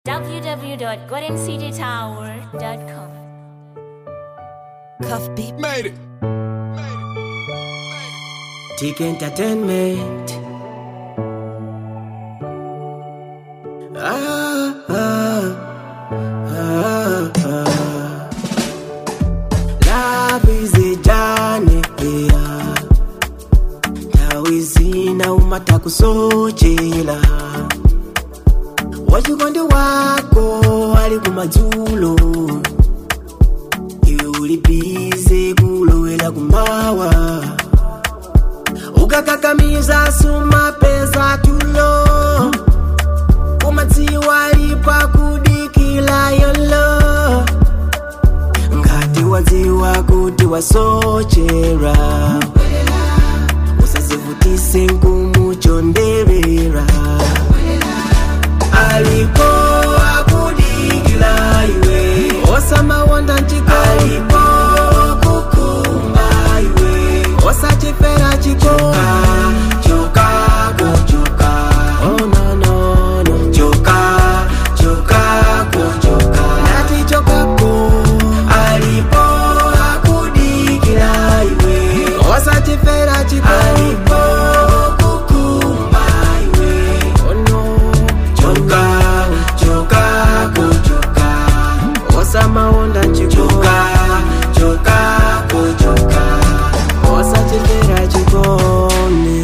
www.goldencitytower.com. Cuff beat. Made it. Tick Entertainment. Ah, ah, ah, ah. Love is a journey, yeah. Tawizina umata kusochela wachikondi wako ali kumadzulo iwe uli bize kulowela kumawa ukakakamiza sumapeza tulo umadziwa lipa kudikila yolo ngati wadziwa kuti wasochera usazivutise nkumuchonderera alipo akudikila iwe osamawonda ntiko alipo kukumba iwe osachifera chikoka choka kuchoka oh no no no choka choka kuchoka nati chokako alipo akudikila iwe osachifera chikoka alipo kukumba iwe oh no choka choka kuchoka osamaonda chikoka choka kuchoka osachifera chikone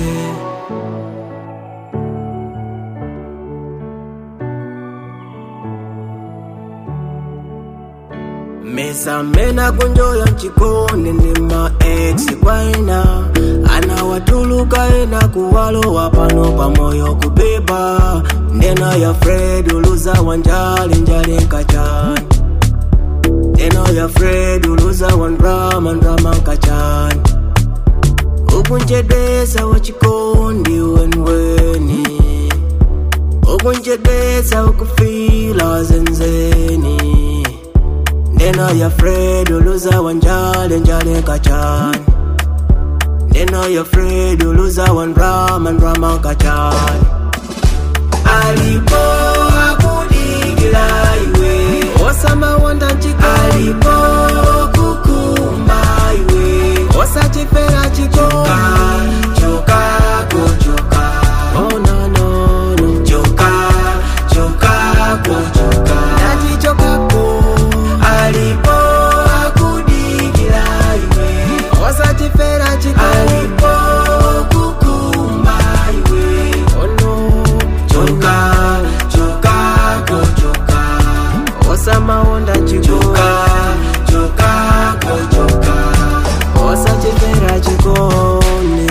mesa mena kunjoya mchikone ndi ma ex kwaena anawatuluka ena kuwalowa pano pamoyo kubeba ndena ya fred uluza wanjali njali nkachani ndena ya fred uluza wandrama ndrama nkachani ukunjedesa wachikondi wenweni ukunjedesa ukufila zenzeni Neno ya Fred uluza wanjale njale kachani Neno ya Fred uluza wandrama ndrama kachani Alipo akudikila iwe Osama wanda chiko Alipo kukumba iwe Osachifera chikoka Choka kuchoka Oh no no no Choka choka kuchoka Nati choka ko Alipo akudikila iwe Osachifera chikoka Alipo kukumba iwe Oh no choka choka kuchoka osamaonda chikoka choka kuchoka osachifera chikone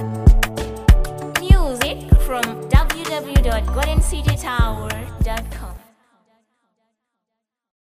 Music from www.goldencitytower.com.